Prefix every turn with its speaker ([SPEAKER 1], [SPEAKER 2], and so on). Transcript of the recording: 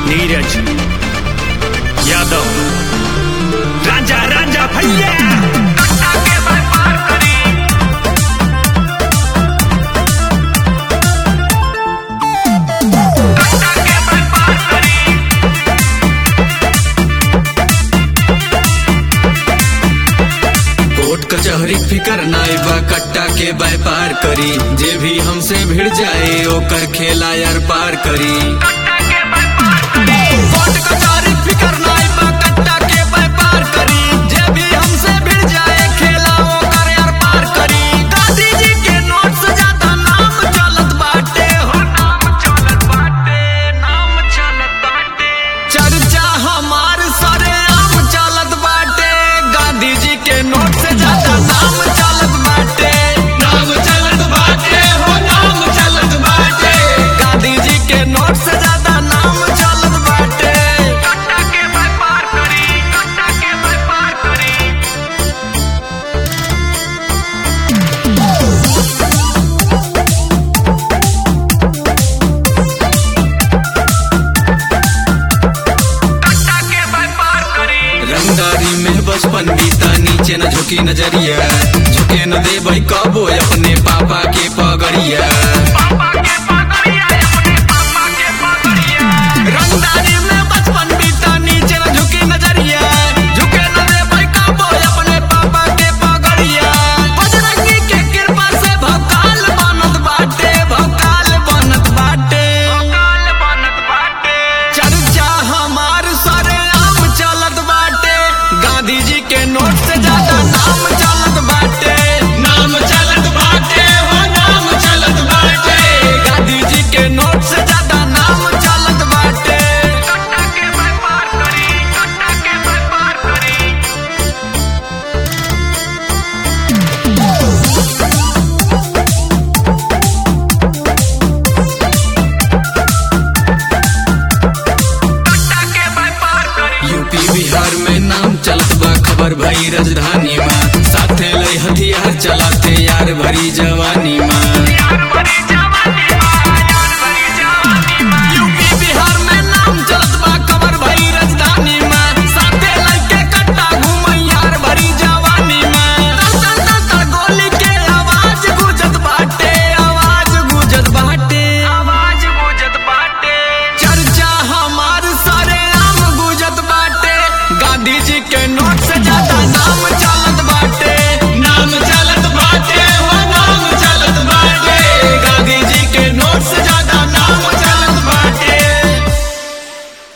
[SPEAKER 1] नीरज यादव राजा राजा भैया
[SPEAKER 2] कोर्ट कचहरी फिकर नाई बा कट्टा के व्यापार करी जे भी हमसे भिड़ जाए ओकर खेला यार पार करी कोर्ट कचहरी फिकर नाई बा कट्टा के व्यापार करी जे भी हमसे भिड़ जाए खेला ओकर यार पार करी गांधी जी के नोट से ज्यादा नाम चलत बाटे हो नाम चलत बाटे नाम चलत बाटे चर्चा हमार सरे आम चलत बाटे गांधी जी के नोट से ज्यादा नाम चलत बाटे नाम चलत बाटे हो नाम चलत बाटे गांधी जी के नोट से ज्यादा नाम चलत बाटे कट्टा के व्यापार करी कट्टा के व्यापार करी रंगदारी में बचपन बीता नीचे न झुकी नजरिया झुके न दे भाई कबो अपने पापा के पगड़िया